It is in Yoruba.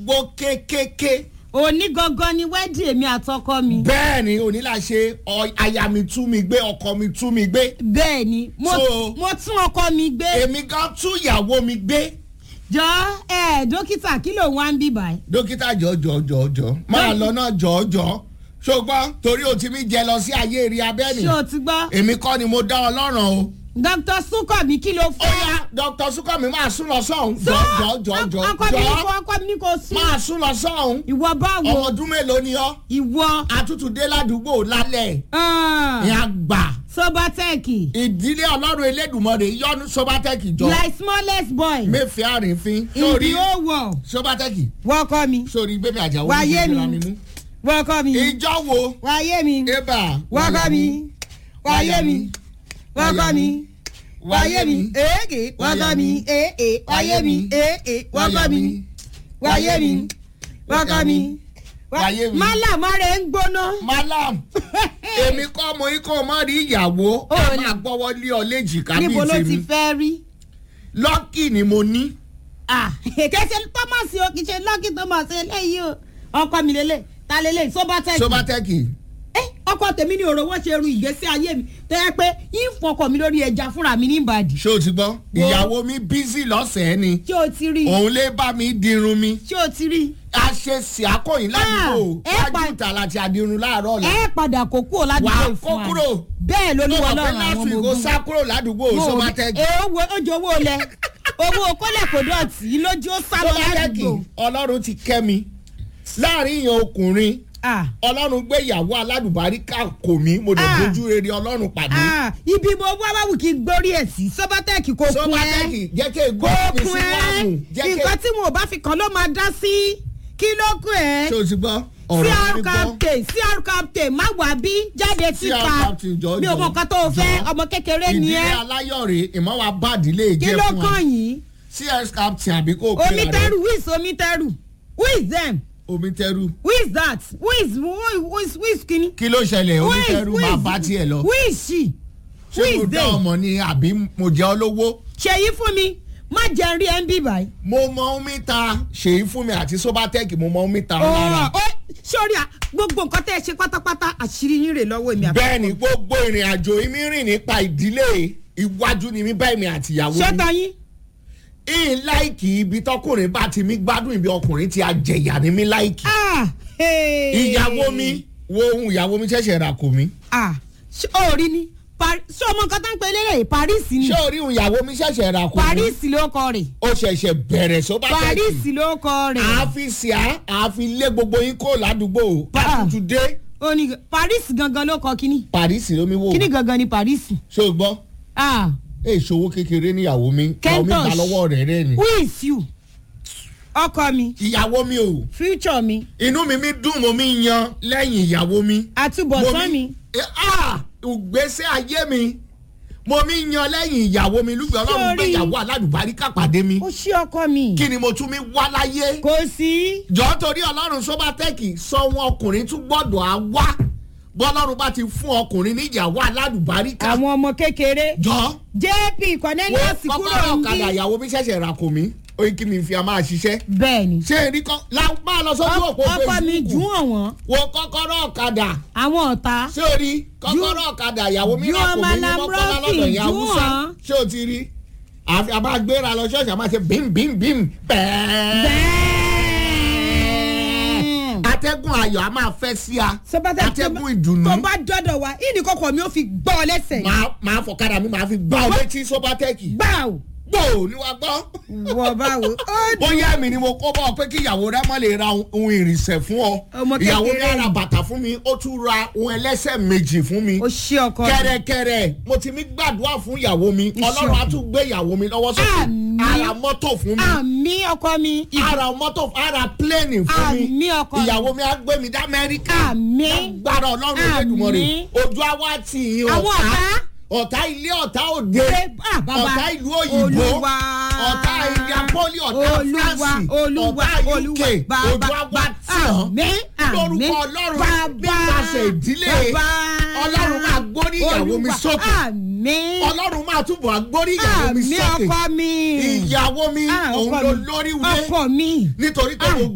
gbó kékéké. òní gangan ni wẹ́ẹ̀dì èmi àtọkọ mi. bẹ́ẹ̀ ni òní la ṣe ọ- aya mi tú mi gbé ọkọ mi tú mi gbé. bẹ́ẹ̀ ni mo So- mo tún ọkọ mi gbé. èmi gan tú ìyàwó mi gbé. jọ ẹ dókítà kí ló wá ń bí báyìí. dókítà jọjọjọjọ máa lọ náà jọjọ ṣùgbọ́n torí o ti mi jẹ lọ sí ayé eré abẹ́ni ṣé o ti gbọ́. èmi kọ́ ni mo dá ọ lọ́rùn o. dr sunkànmí kí ló ó fẹ́. yá dr sukami máa sún lọ sọ́hún. So, jọ jọ jọ ọkọ mi ní jọ kó ọkọ mi ní kó sún. máa sún lọ sọ́hún. ìwọ ọmọ báwo ọdún mélòó ni ọ́ ìwọ àtútù dé ládùúgbò lálẹ́ ah, ìyá gbà sobateki ìdílé ọlọ́run elédùnmọ́rẹ́ yọnu sobatẹ́kì jọ like smallest boy mẹ́fẹ́ àrífín in sórí the whole world sobatẹ́kì wọ́kọ mi sórí gbẹ́mí àjàwó Wáyé mi. ìjọba mi mú. wọ́kọ mi ìjọ wo wáyé mi ébà wọ́kọ mi wáyé mi wọ́kọ mi wáyé mi èèkè wọ́kọ mi èèkè wáyé mi èèkè wọ́kọ mi wáyé mi wọ́kọ mi Wáyé mi. málàmárẹ̀ ń gbóná. malam èmi kọ́ mo yí kó o má rí ìyàwó Ó ká ní. máa gbọ́wọ́ lé ọ léjìká bíi níbo ló ti tèmi fẹ́ rí. lọ́kì ni mo ní kẹsẹ̀ thomas o kì í ṣe lọ́kì thomas eléyìí o ọkọ mi lélẹ̀ ta lélẹ̀ sobatec. sobatẹ́kì ẹ ọkọ tèmi ní òrò wọn ṣe ru ìgbésí ayé mi tó yẹ pé yín fọkọ mi lórí ẹja fúnra mi ní ìbàdí. ṣé o ti gbọ́ ìyàwó mi bízì lọ́sẹ̀ẹ́ ni ṣé o ti rí i òun lè bá mi dirun mi ṣé o ti rí i. a ṣe sí akọ̀yìn ládùúgbò Ah, ẹ pa- wájú ìta láti adirun láàárọ̀ ọ̀la ẹ padà kó kúrò wà á ládùúgbò kó fún wa kúrò bẹ́ẹ̀ tó lolúwa wà pé lọ́rùn last àwọn week ọmọ ó ogun. sá kúrò ládùúgbò sobatẹ́kì ẹ owó ojú owó lẹ owó kólẹ̀ kò dọ̀tí lójú ó sá lọ sobatẹ́kì ládùúgbò. ọlọ́run ti kẹ́ mi láàrin ìyẹn ọkùnrin Ah, ọlọ́run gbé ìyàwó aládùbáríkà kò mí mo dẹ̀ Ah. dojú rere ọlọ́run pàdé ah, ibi mo wá wáwù kí n gbórí ẹ̀ sí sobatec kò kún ẹ́. sobatẹ́kì jẹ́ kí ègbó mi kún sí ẹ́ wàhùn jẹ́ kí nǹkan tí wọn ò bá fi kàn ló máa dá sí kí ló kún ẹ́ ṣé o ti gbọ́ ọ̀rọ̀ cr mi gbọ́ captain cr captain má wà bí jáde síta captain jọ̀ọ́, mi ò mọ jọ̀ọ́, nǹkan tó o fẹ́ jọ̀ọ́. ọmọ kékeré ni ìdílé ẹ́ aláyọ̀rẹ́ ìmọ̀wá bàdílé kí jẹ́ ló fún wa kàn yín cs captain àbí kò pé omiteru who is omiteru who is them omiteru who is that who is who is who is, who is kini kí ló ṣẹlẹ̀ who is omiteru who máa is bá tiẹ̀ lọ who is she who ṣé mo is dá they ọmọ ni àbí mo jẹ́ ọ lówó ṣèyí fún mi má jẹun rí ẹ ń bí báyìí. mo mọ omi ta ṣèyí fún mi àti sobatẹ́kì mo mọ omi ta lára ó sórí à gbogbo nǹkan tẹ́ ẹ ṣe pátápátá àṣírí yín rè lọ́wọ́ èmi àbí. bẹ́ẹ̀ ni gbogbo ìrìn àjò mi rìn nípa ìdílé iwájú ni mi bá èmi àti ìyàwó mi ṣé tayín. ìyìn láìkì ibi tọkùnrin bá ti mi gbádùn ibi ọkùnrin ti àjẹyà ni mi láìkì Ah, hey. ìyàwó mi wo ohun ìyàwó mi ṣẹ̀ṣẹ̀ rà kò mí Ah, ṣé o rí ni Par- ṣé ọmọ nǹkan tó ń pe lélẹ̀ paris ni ṣé orí ohun ìyàwó mi ṣẹ̀ṣẹ̀ rà kò mí paris ló kọ rẹ̀ ó ṣẹ̀ṣẹ̀ bẹ̀rẹ̀ só bá paris tẹ̀sí ló kọ rẹ̀ àáfi sí a àáfi lé gbogbo yín kó ládùúgbò Ah. àtútù dé ó ní paris gangan ló kọ kíní paris lómi wò kíní gangan ni paris. ṣé o gbọ́ Ah, èè ṣòwò kékeré níyàwó mi ìyàwó mi Kentosh. gbà lọ́wọ́ rẹ̀ rẹ̀ ni who is you ọkọ mi ìyàwó mi o future mi inú mi mi dùn mo mi yan lẹ́yìn ìyàwó mi. àtúbọ̀tán mi. Eh, ah, ìgbésẹ̀ ayé mi mo mi yan lẹ́yìn ìyàwó mi lùgbẹ́ ọlọ́run gbé Sorry. ìyàwó aládùbáríkà pàdé mi ó ṣí ọkọ mi. kí ni mo tún mi wá láyé. kò sí. jọ́ torí ọlọ́run sọ́bátẹ́kì sọ wọn ọkùnrin tún gbọ́dọ̀ á wá bọ́lọ́run bá ti fún ọkùnrin ní ìyàwó aládùbáríkà. àwọn ọmọ kékeré. jọ́ jp wo cornelius kúrò kọ́kọ́rọ́ ń ọ̀kadà bí. ìyàwó mi ṣẹ̀ṣẹ̀ rà kò mí ó yí kí mi fi a máa ṣiṣẹ́. bẹ́ẹ̀ni. ṣé èrí kan la- máa lọ sójú òpó ọkọ mi Facebook. jù ọ̀wọ́n wo kọ́kọ́rọ́ ọ̀kadà àwọn ọ̀tá. ṣé o rí kọ́kọ́rọ́ ọ̀kadà ìyàwó mi Ju náà kò ọmọ mí ní Lam mọ́kànlá Rocky, lọ́dọ̀ ìyá ju haúsá wọn. ṣé o ti rí àfi àbá gbéra lọ ṣọ́ọ̀ṣì àmọ́ ṣe bím bím bím bẹ́ẹ̀. bẹ́ẹ̀. atẹ́gùn ayọ̀ a máa fẹ́ sí a sọpátá atẹ́gùn ìdùnnú tó bá dọ́dọ̀ wa ìní kọkọ mi ó fi gbọ́ ọ lẹ́sẹ̀. máa máa fọ̀kadà mi máa fi gbá ọ létí sóbátẹ́kì gbà ó. gbò ní wa gbọ́. wọ báwo. ó dùn. bóyá èmi ni mo kó bọ́ ọ pé kí ìyàwó rẹ mọ́ lè ra ohun ìrìnsẹ̀ fún ọ Ọmọ ìyàwó mi kékeré á ra ni. bàtà fún mi ó tún ra ohun ẹlẹ́sẹ̀ méjì fún mi ó ṣí ọkọ mi. kẹrẹkẹrẹ mo ti mi gbàdúrà fún ìyàwó mi ọlọ́run á tún gbé ìyàwó mi lọ́wọ́ sókè Àmín. ara mọ́tò fún mi àmì ọkọ mi. ara mọ́tò ara pléènì fún mi àmì ọkọ mi. ìyàwó mi á gbé mi dá amẹ́ríkà àmì. gbàrà ọlọ́run Olódùmarè Àmín. ojú àwa tì yín àwọn ọ̀tá ọ̀tá. ọ̀tá ilé ọ̀tá òde Ṣé- ah, bàbá. ọ̀tá ìlú òyìnbó Olúwa. ọ̀tá ilé apoli ọ̀tá olúwa france olúwa ọ̀tá uk olúwa ojú àwa tì hàn àmì àmì lórúkọ ọlọ́run bàbá nípasẹ̀ ìdílé bàbá ọlọ́run máa gbórí ìyàwó mi Olúwa. sókè àmì ọlọ́run máa túbọ̀ agbórí ìyàwó mi àmì sókè ọkọ mi ìyàwó mi Ah, òun ọkọ ló mi. lórí wulé ọkọ mi nítorí pé Ah. mo